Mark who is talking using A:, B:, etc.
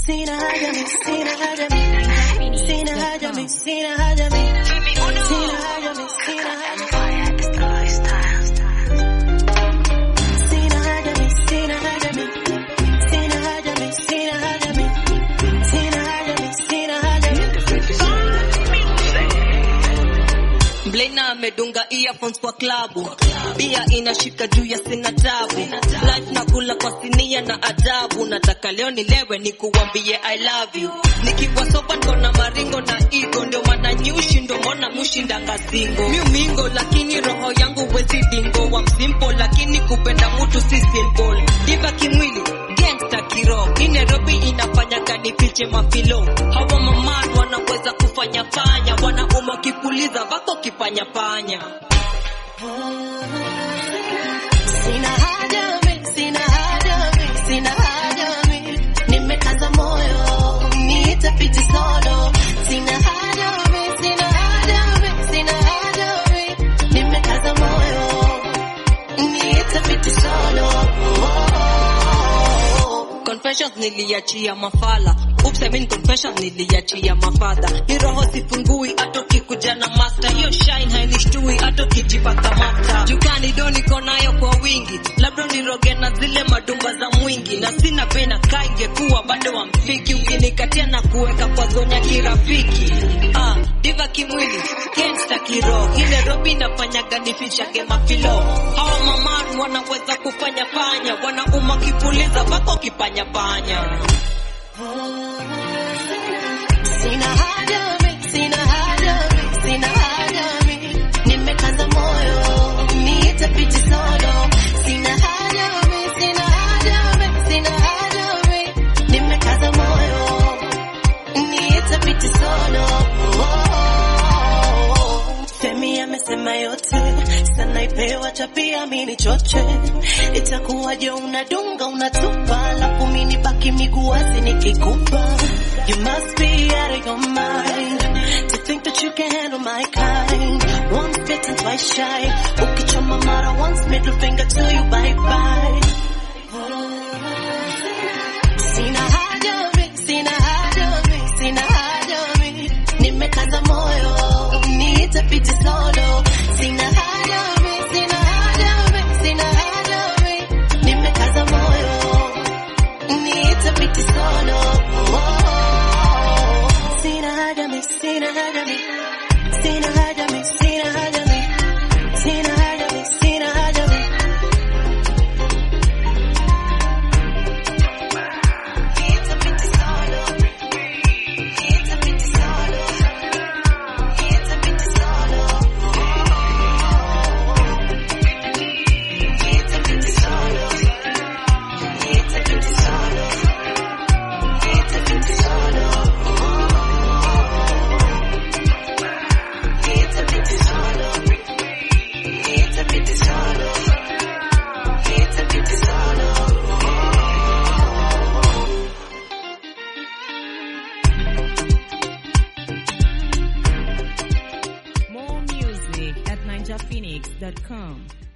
A: Sina haja mi, sina haja mi, sina haja mi, sina haja mi, sina haja mi, sina haja mi. Sina haja mi, sina haja mi, sina haja mi, sina haja mi, sina haja mi, sina haja mi.
B: Mblena amedunga earphones kwa klabu, bia inashika juu ya sina tabu, life na kula kwa sinia na adabu. Nataka leo nilewe nikuambie I love you, nikiwa soba ndo na maringo na ego, ndio maana nyushi ndo mbona mushinda kazingo miumingo, lakini roho yangu wezi dingo wa msimpo, lakini kupenda mtu si simple, diva kimwili gangsta kiroho, hii Nairobi inafanya kanifiche mafilo, hawa maman wanaweza kufanya fanya, wanaume kipuliza vako kipanya panya
A: Sina haja mi, sina haja mi, sina haja mi. Nimekaza moyo, nitapiti solo. Sina haja mi, sina haja mi, sina haja mi. Nimekaza moyo, nitapiti solo.
B: Confessions niliachia mafala Oops, I mean confessions niliachia mafadha Hii roho sifungui hata ukikuja na master Hiyo shine hainishtui hata ukijipaka mafuta Jukani do niko nayo kwa wingi Labda niroge na zile madumba za mwingi Na sina pena kaa ingekuwa bado wamfiki Ukinikatia na kuweka kwa zonya kirafiki ah, Diva kimwili, gangsta kiroho Hii Nairobi inafanyaga nifichage mafilo Hawa maman wanaweza kufanya fanya Wanauma kipuliza vako kipanya panya
A: Sina haja mi, sina haja mi, sina haja mi. Nimekaza moyo, nitapiti solo. Sina haja mi, sina haja mi, sina haja mi. Nimekaza moyo, nitapiti solo. Femi amesema yote, sana ipewa chapia mini choche. Itakuwaje unadunga unatupa, alafu mini baki miguu wazi nikikupa. You must be out of your mind to think that you can handle my kind. Once bitten, twice shy. Ukichoma mara once, middle finger to you, bye bye. Sina haja mi, sina haja mi, sina haja mi. Nimekaza moyo, nitapiti solo. Sina haja mi, sina haja mi, sina haja mi. Nimekaza moyo, nitapiti solo. Sina haja mi, sina haja mi, sina haja mi, sina haja mi, sina haja mi, sina haja mi. Nitapiti solo, nitapiti solo, nitapiti solo, nitapiti solo, nitapiti solo, nitapiti solo. Nitapiti solo, nitapiti solo, nitapiti solo.
C: More music at ninjaphoenix.com.